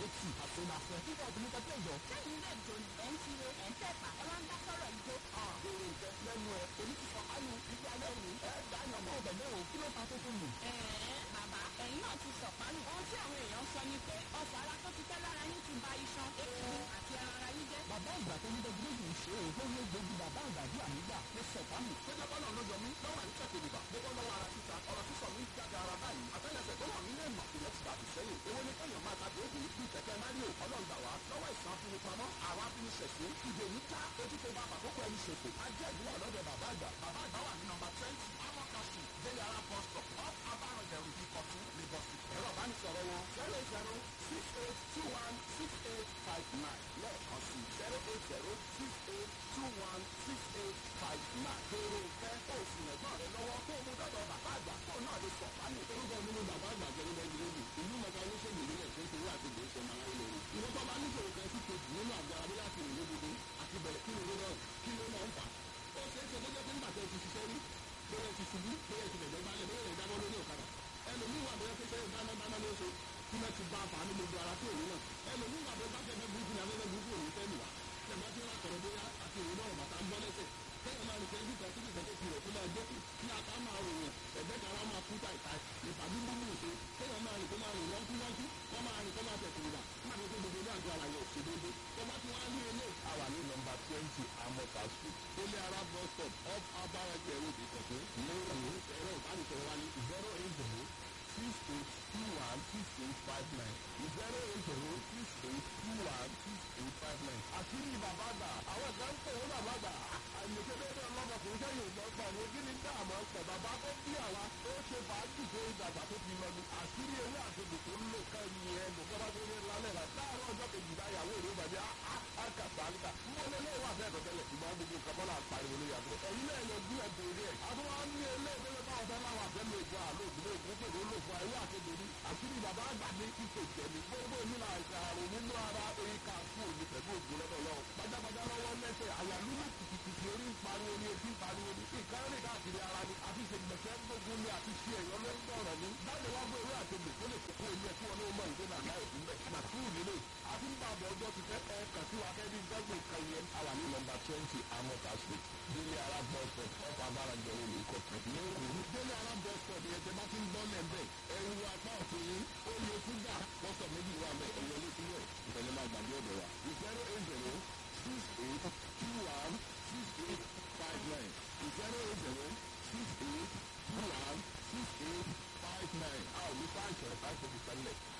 tì àsonàfẹ́ nígbà tó ní kẹ́kẹ́ ìjọ. sẹ́yìn ilé ìjọ ni ẹ̀ ń tire ẹ̀ ń tẹ̀pà ẹ wá ń dá sọ́rọ̀ ìjó. èrè ìfẹ́ lẹ́nu ẹ̀ èmi ti sọ kánú ibi alẹ́ òní ẹ̀ dáyọ̀ mọ́ ọ̀bẹ̀ náà kí ló ta tó fún mi. ẹ̀ẹ́ bàbá ẹ̀yin náà ti sọ̀pánù. ohun tí àwọn èèyàn sọ ní pé ọ̀sà ara tó ti tẹ́ lára yín ti ba iṣan egungun àti ẹran ara yín jẹ́. bàbá ìgbà tó ní dẹ́gbẹ́rẹ́dì ń ṣe òun tó ní gbogbo bàbá àgbàdo àmìgbà ló sọ fámì. Sọ́jà bọ́lá ló yọ mí lọ́wọ́ àyíká kejìlá. Mo bọ́ lọ́wọ́ ara títa ọ̀rọ̀ sísọ mi jáde ara báyìí. Àtẹ́lẹsẹ̀ tó wà nílé ìmọ̀ ìyẹn ti dàbí sẹ́yìn. Owó ní kẹ́yàn máa tàbí ogun bíi kẹ̀kẹ́ Máríò. Ọlọ́run gbà wá lọ́wọ́ ìsàn fún mi pamọ́. Àwa fi mi ṣẹ̀sín. Ìdè mi ká ojú tó bá àkókò ẹni ṣòfò. A jẹ́ ìdílé ọ̀lọ́dẹ bàbá àgbà. Bàbá àgbà wà ní nọmba twenty. Amọ̀kasù Délé Ara bus stop. Off Abárànjẹ̀rù Ìkọ̀tún Lagos. Ẹ̀rọ ìbánisọ̀rọ̀ wọn zero eight zero six eight two one six eight five nine. Lẹ́ẹ̀kan sí zero eight zero six eight two one six eight five nine. Béèrè ìfẹ́ òsì ẹ̀gbọ́n rẹ lọ́wọ́ kó o mú dọ́dọ̀ bàbá àgbà kó o náà lè sọ̀ fáyé. orúkọ mi ni bàbá àgbà jẹ́ nígbà ìgbìlódì ìlú mọ̀ká oníṣègùn ìbílẹ̀ tó ń torí àti ìgbésẹ̀ ọmọ aráyé lórí. ìwọ́n tó bá níṣòro kan sí kejì nínú àgọ́ abúlé láti rìn lódodo àti bẹ̀rẹ̀ kí ló náà kí ló náà ń fà. ó ṣeé ṣe kó jẹ́ pé nígbà tó ti ṣiṣẹ́ rí bóyá ti ṣubú bóyá ti bẹ̀rẹ̀ gbálẹ̀ bóyá rẹ̀ dáná lórí ọ̀kadà. ẹlòmíì wà bóyá pé dáná dáná ló ṣe kí wọ́n ti bá a fà á ní gbogbo ara tí òun náà. ẹlòmíì wà bóyá bá fẹ́ burúkú ní abẹ́rẹ́ burúkú òun fẹ́ nìwà. tẹ̀mọ́ tí wọ́n kọ̀rọ̀ bóyá àti òun náà bàtà ń bọ́ lẹ́sẹ̀ kẹ́yìn máa nìkan ibi kan síbi kan tó tirẹ̀ tó máa jókòó kí ata máa ròyìn ẹ̀gbẹ́ kan wá máa kú tàìtàì ìpàdé gbogbo ìṣe kẹ́yìn máa rìn kó máa rìn lọ́kú lọ́kú wọ́n máa rìn kó máa tẹ̀sí ìgbà máa ní kó gbogbo ní àgọ́ àlàyé òṣèlédé tó bá ti wá ní ilé. àwa ní nọmba twenty amọ̀ta street ilé ara bus stop off abaraje road ìkọ̀tún lẹ́yìn ẹ̀rọ ìbánisọ̀rọ̀ wa ní zero eight zero six eight two one six eight five nine zero eight zero six eight two one six eight five nine. àṣírí bàbá àgbà àwọn ìgbà ń pè wọ́n bàbá àgbà àyèké bẹ́ẹ̀ ọlọ́mọkùnrin sẹ́yìn ò lọ́gbà ní kí ni dáàmú ọ̀pẹ̀ bàbá tó bí àwa ó ṣe fàájì tó ìdàgbà tó fi lọ ní àṣírí ewé àtòkò tó ń lò ká ẹni ẹ lò kọ́ba tó yẹ lálẹ́ rà láàárọ̀ ọjọ́ kejì báyàwó rẹ̀ bàbí àkàtà àríkà mbọ́ lélẹ́ wà bẹ́ẹ̀ tọ́tẹ́lẹ̀ ṣùgbọ́n gbogbo nǹkan bọ́lá pariwo lórí àbúrò ẹ̀yin náà yọ bí ẹ̀bùn orí ẹ̀ àtúwọ́ ní ilé ìgbélé báwọn fẹ́ láwọn àfẹ́ lè gbọ́ àlọ́ ògùn ògùn pé ló lò fún ayé àtẹ̀jọ́ ní àṣírí bàbá àgbà ní kíkò jẹ̀mí gbogbo ìnira àrùn nínú ara oyin ká fún òní pẹ̀lú ògùn lọ́dọ̀ lọ́wọ́ gbajàgbajà lọ́wọ́ lẹ́sẹ̀ àyàlúmọ̀ kìkìkì orí ń pariwo ní etí ń pariwo ní ìkárè káàkiri ara ni àti ìṣègbèsè gbogbo ní àti ṣe ẹ̀yọ́ ló ń dọ̀rọ̀ ní dáàbò wá gbé ewé àtẹ̀gbè tó lè kókó ilé ẹ̀kú wọn ní ọmọ ìgbé náà láì fún bẹ́ẹ̀ màtúù nílé àti ń bàbọ̀ ọjọ́ ti fẹ́ ẹ kàn sí wa kẹ́bí gbẹ́gbẹ́ nǹkan yẹn. àwa ní nọmba twenty amọ̀ta street Délé Ara bus stop ọ̀pọ̀ abárànjọ olè ìkọ̀tún lẹ́kọ̀ọ́. délé ara bus stop yẹn tẹ bá ti ń gbọ́ lẹ́ńbẹ̀ ẹ̀rù apá ọ̀tún yín ó yẹ fúgà bọ́sọ̀ méjì wà mẹ́ ẹ̀yọ lé sílẹ̀ ìfẹ̀lẹ́ máa gbàgbé ọ̀dọ̀ wa. zero eight zero six eight two one six eight five nine zero eight zero six eight two one six eight five nine. a ò ní fáìsì ẹ̀ fáìsì ìfẹ̀lẹ̀